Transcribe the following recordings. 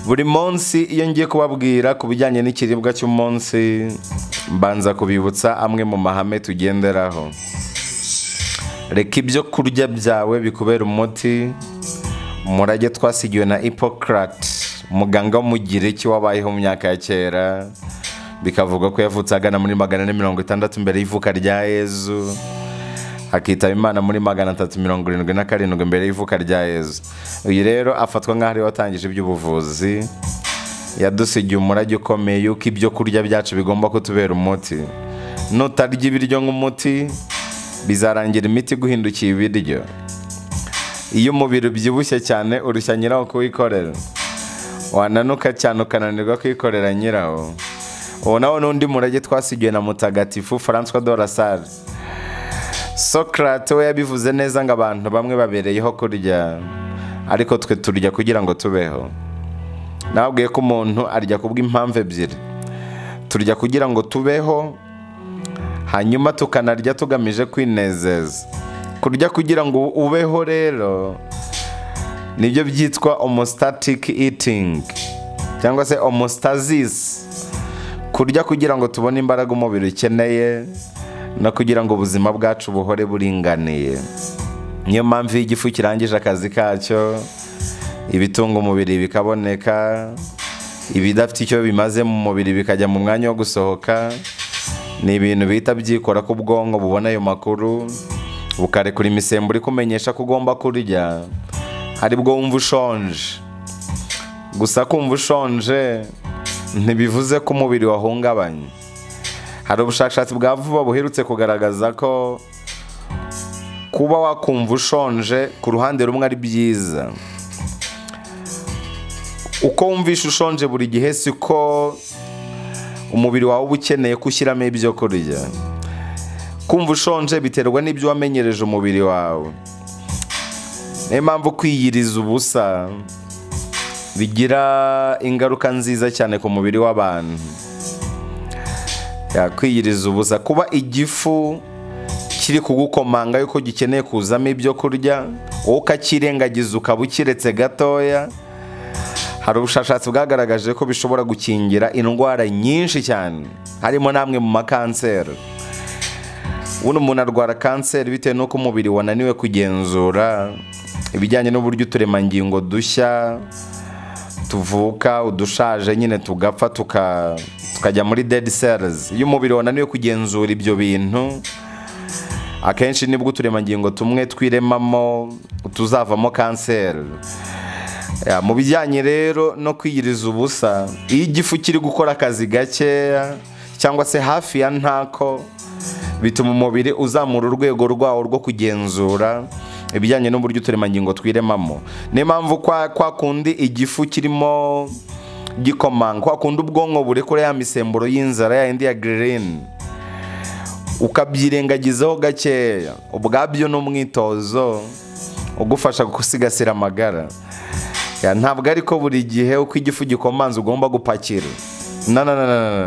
buri munsi iyo ngiye kubabwira ku bijyanye n'ikiribwa cy'umunsi mbanza kubibutsa amwe mu mahame tugenderaho reka ibyo kurya byawe bikubera umuti umurage twasigiwe na hippocrate umuganga w'umugiriki wabayeho mu myaka ya kera bikavuga ko yavutse agana muri magana ane mirongo itandatu mbere y'ivuka rya yezu hakitaba imana muri magana atatu mirongo irindwi na karindwi mbere y'ivuka rya yezu uyu rero afatwa nk'aho ariwe watangije iby'ubuvuzi yadusigiye umurage ukomeye yuko ibyo kurya byacu bigomba kutubera umuti nutarya ibiryo nk'umuti bizarangira imiti guhindukiye ibiryo iyo umubiri ubyibushye cyane urushya nyirawo kuwikorera wananuka cyane ukananirwa kwikorera nyirawo ubu nawe n'undi murage twasigiwe na mutagatifu francois de rasare socrate we yabivuze neza ngo abantu bamwe babereyeho kurya ariko twe turya kugira ngo tubeho nababwiye ko umuntu arya kubw'impamvu ebyiri turya kugira ngo tubeho hanyuma tukanarya tugamije kwinezeza kurya kugira ngo ubeho rero nibyo byitwa homostatic eating cyangwa se homostasis kurya kugira ngo tubone imbaraga umubiri ukeneye no kugira ngo ubuzima bwacu buhore buringaniye niyo mpamvu iyo igifu kirangije akazi kacyo ibitunga umubiri bikaboneka ibidafite icyo bimaze mu mubiri bikajya mu mwanya wo gusohoka ni ibintu bihita byikora ko ubwonko bubona ayo makuru bukarekura imisemburo ikumenyesha ko ugomba kurya aribwo wumva ushonje gusa kumva ushonje ntibivuze ko umubiri wahungabanye hari ubushakashatsi bwa vuba buherutse kugaragaza ko kuba wakumva ushonje ku ruhande rumwe ari byiza uko wumvisha ushonje buri gihe si ko umubiri wawe uba ukeneye ko ushyiramo ibyo kurya kumva ushonje biterwa n'ibyo wamenyereje umubiri wawe niyo mpamvu kwiyiriza ubusa bigira ingaruka nziza cyane ku mubiri w'abantu kwiyiriza ubusa kuba igifu kiri kugukomanga yuko gikeneye kuzamo ibyo kurya wowe ukakirengagiza ukaba ukiretse gatoya hari ubushakashatsi bwagaragaje ko bishobora gukingira indwara nyinshi cyane harimo n'amwe mu makanseri buno umuntu arwara kanseri bitewe n'uko umubiri wananiwe kugenzura ibijyanye n'uburyo uturemangingo dushya tuvuka udushaje nyine tugapfa tukajya muri dead cells iyo umubiri wananiwe kugenzura ibyo bintu akenshi nibwo uturemangingo tumwe twiremamo tuzavamo kanseri mu bijyanye rero no kwiyiriza ubusa iyo igifu kiri gukora akazi gakeya cyangwa se hafi ya ntako bituma umubiri uzamura urwego rwawo rwo kugenzura ibijyanye n'uburyo uturemangingo twiremamo niyo mpamvu kwa kundi igifu kirimo gikomanga kwa kundi ubwonko burekura ya misemburo y'inzara ya yindi ya girini ukabyirengagizaho gakeya ubwabyo n'umwitozo ugufasha gusigasira amagara ntabwo ariko buri gihe uko igifu gikomanza ugomba gupakira nananana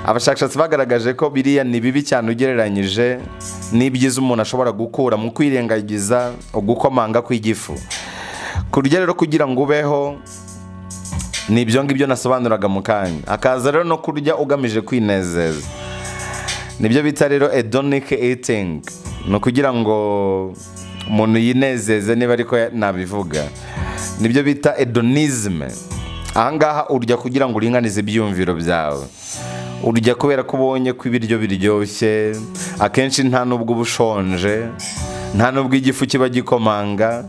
abashakashatsi bagaragaje ko biriya ni bibi cyane ugereranyije n'ibyiza umuntu ashobora gukura mu kwirengagiza ugukomanga kw'igifu kurya rero kugira ngo ubeho ni ibyo ngibyo nasobanuraga mu kanya akaza rero no kurya ugamije kwinezeza nibyo bita rero edonic eating ni ukugira ngo umuntu yinezeze niba ariko nabivuga nibyo bita edonisme ahangaha urya kugira ngo uringanize ibyiyumviro byawe urya kubera ko ubonye ko ibiryo biryoshye akenshi nta nubwo uba ushonje nta nubwo igifu kiba gikomanga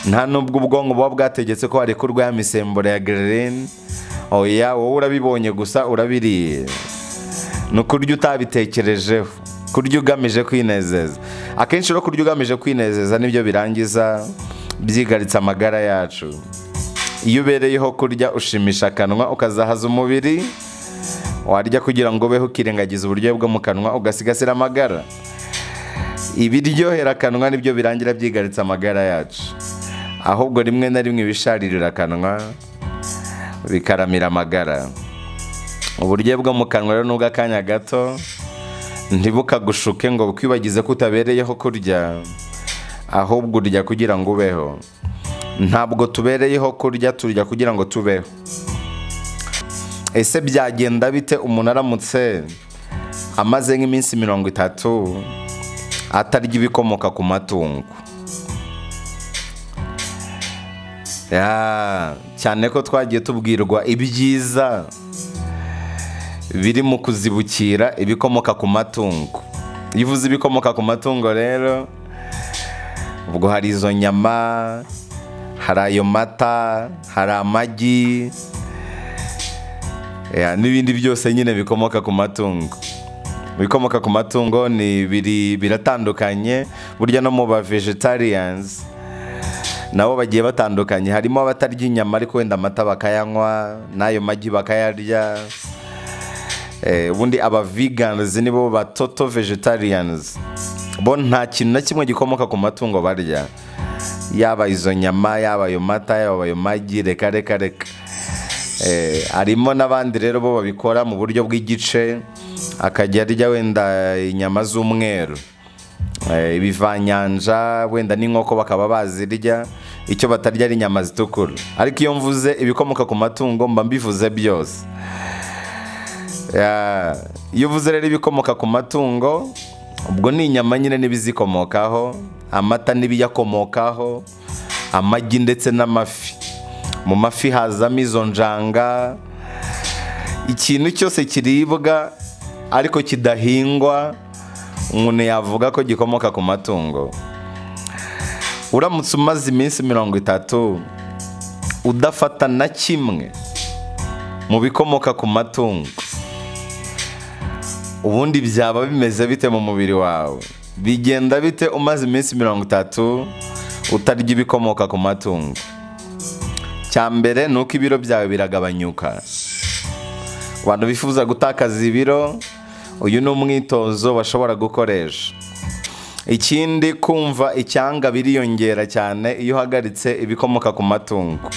nta nubwo ubwonko buba bwategetse ko harekurwa ya misemburo ya girini oya wowe urabibonye gusa urabiriye ni ukurya utabitekerejeho kurya ugamije kwinezeza akenshi rero kurya ugamije kwinezeza nibyo birangiza byigaritse amagara yacu iyo ubereyeho kurya ushimisha akanwa ukazahaza umubiri warya kugira ngo ubeho ukirengagiza uburyohe bwo mu kanwa ugasigasira amagara ibiryohera akanwa nibyo birangira byigaritse amagara yacu ahubwo rimwe na rimwe ibisharirira akanwa bikaramira amagara uburyo bwo mu kanwa rero nubwo akanya gato ntibukagushuke ngo bukwibagize ko utabereyeho kurya ahubwo urya kugira ngo ubeho ntabwo tubereyeho kurya turya kugira ngo tubeho ese byagenda bite umuntu aramutse amaze nk'iminsi mirongo itatu atarya ibikomoka ku matungo Ya, cyane ko twagiye tubwirwa ibyiza biri mu kuzibukira ibikomoka ku matungo iyo uvuze ibikomoka ku matungo rero ubwo hari izo nyama hari ayo mata hari amagi ya, n'ibindi byose nyine bikomoka ku matungo ibikomoka ku matungo ni biri biratandukanye burya no mu ba vegetarians nabo bagiye batandukanye harimo abatarya inyama ariko wenda amata bakayanywa n'ayo magi bakayarya Eh, ubundi aba vegans nibo ba toto vegetarians bo nta kintu na kimwe gikomoka ku matungo barya yaba izo nyama yaba ayo mata yaba ayo magi reka reka reka Eh, harimo n'abandi rero bo babikora mu buryo bw'igice akajya arya wenda inyama z'umweru Eh, ibivanyanja wenda n'inkoko bakaba bazirya icyo batarya ari inyama zitukura ariko iyo mvuze ibikomoka ku matungo mba mbivuze byose Ya, iyo uvuze rero ibikomoka ku matungo ubwo ni inyama nyine n'ibizikomokaho amata n'ibiyakomokaho amagi ndetse n'amafi mu mafi hazamo izo njanga ikintu cyose kiribwa ariko kidahingwa umuntu yavuga ko gikomoka ku matungo uramutse umaze iminsi mirongo itatu udafata na kimwe mu bikomoka ku matungo ubundi byaba bimeze bite mu mubiri wawe bigenda bite umaze iminsi mirongo itatu utarya ibikomoka ku matungo cya mbere ni uko ibiro byawe biragabanyuka abantu bifuza gutakaza ibiro uyu ni umwitozo bashobora gukoresha ikindi kumva icyanga biriyongera cyane iyo uhagaritse ibikomoka ku matungo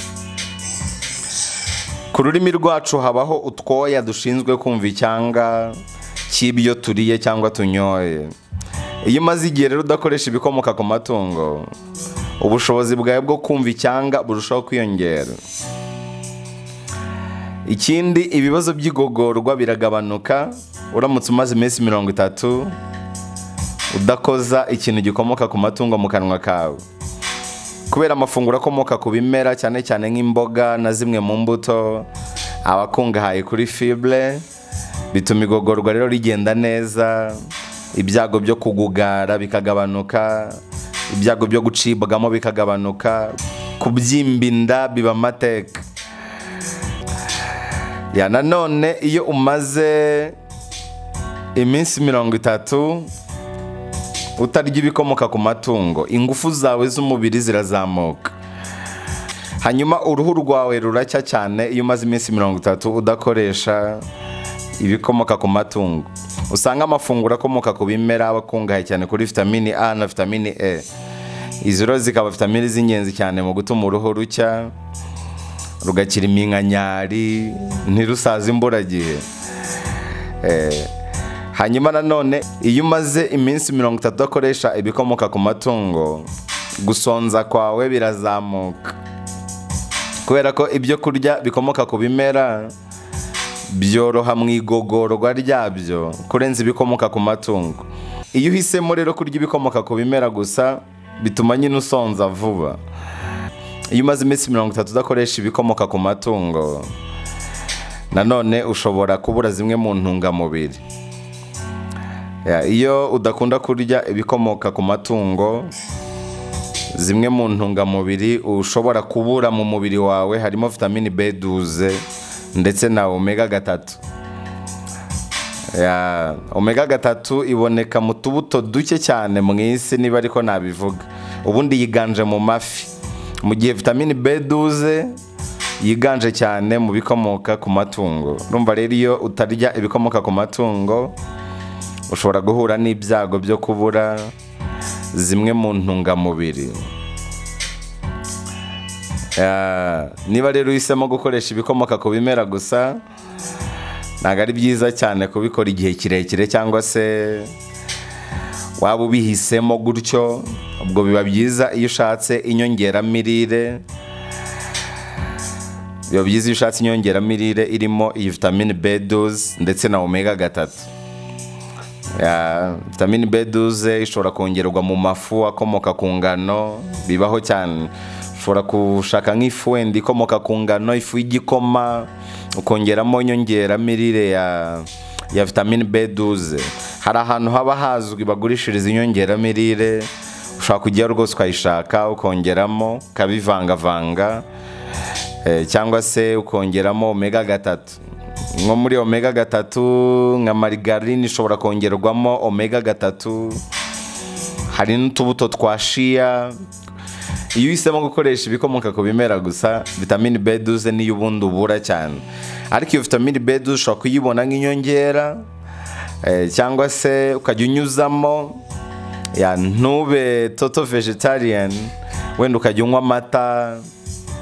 ku rurimi rwacu habaho utwoya dushinzwe kumva icyanga cy'ibyo turiye cyangwa tunyoye iyo umaze igihe rero udakoresha ibikomoka ku matungo ubushobozi bwawe bwo kumva icyanga burushaho kwiyongera ikindi ibibazo by'igogorwa biragabanuka uramutse umaze iminsi mirongo itatu udakoza ikintu gikomoka ku matungo mu kanwa kawe kubera amafunguro akomoka ku bimera cyane cyane nk'imboga na zimwe mu mbuto aba akungahaye kuri fibre bituma igogorwa rero rigenda neza ibyago byo kugugara bikagabanuka ibyago byo gucibwamo bikagabanuka kubyimba inda biba amateka ya nanone iyo umaze iminsi mirongo itatu utarya ibikomoka ku matungo ingufu zawe z'umubiri zirazamuka hanyuma uruhu rwawe ruracya cyane iyo umaze iminsi mirongo itatu udakoresha ibikomoka ku matungo usanga amafunguro akomoka ku bimera aba akungahaye cyane kuri vitamini a na vitamini e izi rero zikaba vitamini z'ingenzi cyane mu gutuma uruhu rucya rugakira iminkanyari ntirusaze imburagihe Eh, hanyuma nanone iyo umaze iminsi mirongo itatu udakoresha ibikomoka ku matungo gusonza kwawe birazamuka kubera ko ibyo kurya bikomoka ku bimera byoroha mu igogorwa ryabyo kurenza ibikomoka ku matungo iyo uhisemo rero kurya ibikomoka ku bimera gusa bituma nyine usonza vuba iyo umaze iminsi mirongo itatu udakoresha ibikomoka ku matungo nanone ushobora kubura zimwe mu ntungamubiri Ya, iyo udakunda kurya ibikomoka ku matungo zimwe mu ntungamubiri ushobora kubura mu mubiri wawe harimo vitamini B12 ndetse na omega gatatu Ya, omega gatatu iboneka mu tubuto duke cyane mu isi niba ariko nabivuga ubundi yiganje mu mafi mu gihe vitamini B12 yiganje cyane mu bikomoka ku matungo urumva rero iyo utarya ibikomoka ku matungo ushobora guhura n'ibyago byo kubura zimwe mu ntungamubiri Ya, niba rero uhisemo gukoresha ibikomoka ku bimera gusa ntabwo ari byiza cyane kubikora igihe kirekire cyangwa se waba ubihisemo gutyo ubwo biba byiza iyo ushatse inyongeramirire biba byiza iyo ushatse inyongeramirire irimo iyi vitamine b doze ndetse na omega gatatu Ya, vitamine b doze ishobora kongerwa mu mafu akomoka ku ngano bibaho cyane ushobora gushaka nk'ifu wenda ikomoka ku ngano ifu y'igikoma ukongeramo inyongeramirire ya ya vitamine b doze hari ahantu haba hazwi bagurishiriza inyongeramirire ushobora kujya rwose ukayishaka ukongeramo ukabivangavanga Eh, cyangwa se ukongeramo omega gatatu nko muri omega gatatu nka marigarine ishobora kongerwamo omega gatatu hari n'utubuto twa shiya iyo uhisemo gukoresha ibikomoka ku bimera gusa vitamine b duze niyo ubundi ubura cyane ariko iyo vitamine b duze ushobora kuyibona nk'inyongera eh, cyangwa se ukajya unyuzamo ya ntube toto vegetarian wenda ukajya unywa amata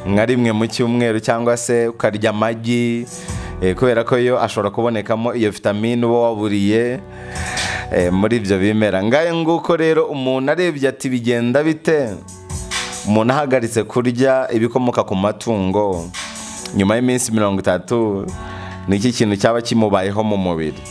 nka rimwe mu cyumweru cyangwa se ukarya amagi eh, kubera ko yo ashobora kubonekamo iyo vitamine uba waburiye eh, muri ibyo bimera ngahe nguko rero umuntu arebye ati bigenda bite umuntu ahagaritse kurya ibikomoka ku matungo nyuma y'iminsi mirongo itatu ni iki kintu cyaba kimubayeho mu mubiri